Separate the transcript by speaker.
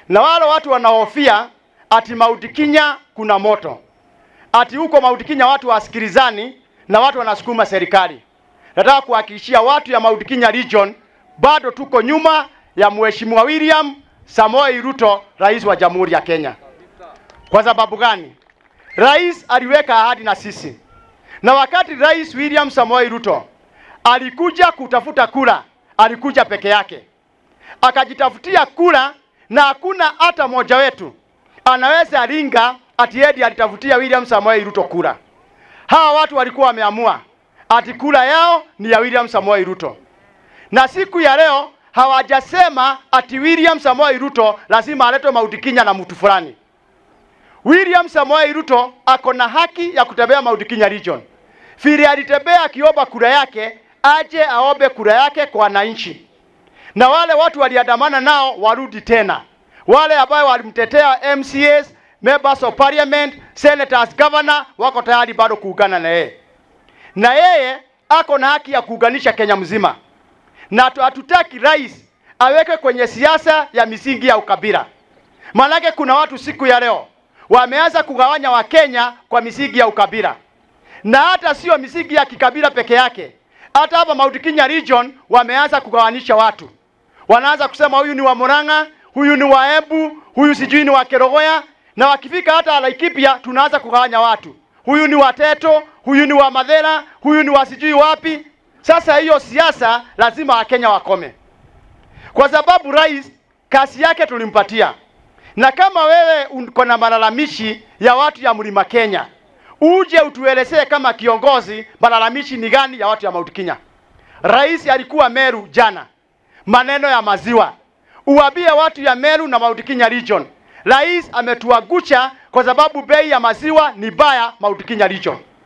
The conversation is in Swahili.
Speaker 1: na wale watu wanahofia ati Mount Kenya kuna moto, ati huko Mount Kenya watu wasikilizani na watu wanasukuma serikali. Nataka kuhakikishia watu ya Mount Kenya region bado tuko nyuma ya Mheshimiwa William Samoei Ruto, rais wa Jamhuri ya Kenya. Kwa sababu gani? Rais aliweka ahadi na sisi, na wakati Rais William Samoei Ruto alikuja kutafuta kura, alikuja peke yake, akajitafutia kura, na hakuna hata mmoja wetu anaweza ringa ati eti alitafutia William Samoei Ruto kura. Hawa watu walikuwa wameamua ati kura yao ni ya William Samoei Ruto, na siku ya leo hawajasema ati William Samoei Ruto lazima aletwe Mount Kenya na mtu fulani. William Samoei Ruto ako na haki ya kutembea Mount Kenya region. Vile alitembea akiomba kura yake, aje aombe kura yake kwa wananchi, na wale watu waliandamana nao warudi tena, wale ambao walimtetea MCAs, members of parliament, senators, governor wako tayari bado kuungana na yeye, na yeye ako na haki ya kuunganisha Kenya mzima, na tu- hatutaki rais aweke kwenye siasa ya misingi ya ukabila. Maanake kuna watu siku ya leo wameanza kugawanya Wakenya kwa misingi ya ukabila, na hata sio misingi ya kikabila peke yake. Hata hapa Mount Kenya region wameanza kugawanisha watu, wanaanza kusema huyu ni wa Murang'a, huyu ni wa Embu, huyu sijui ni wa Kerogoya, na wakifika hata Laikipia tunaanza kugawanya watu, huyu ni wa Teto, huyu ni wa Madhera, huyu ni wa sijui wapi. Sasa hiyo siasa lazima Wakenya wakome, kwa sababu rais kazi yake tulimpatia na kama wewe uko na malalamishi ya watu ya mlima Kenya, uje utuelezee kama kiongozi malalamishi ni gani ya watu ya Mount Kenya. Rais alikuwa Meru jana, maneno ya maziwa, uwambie watu ya Meru na Mount Kenya region, rais ametuagusha kwa sababu bei ya maziwa ni baya Mount Kenya region.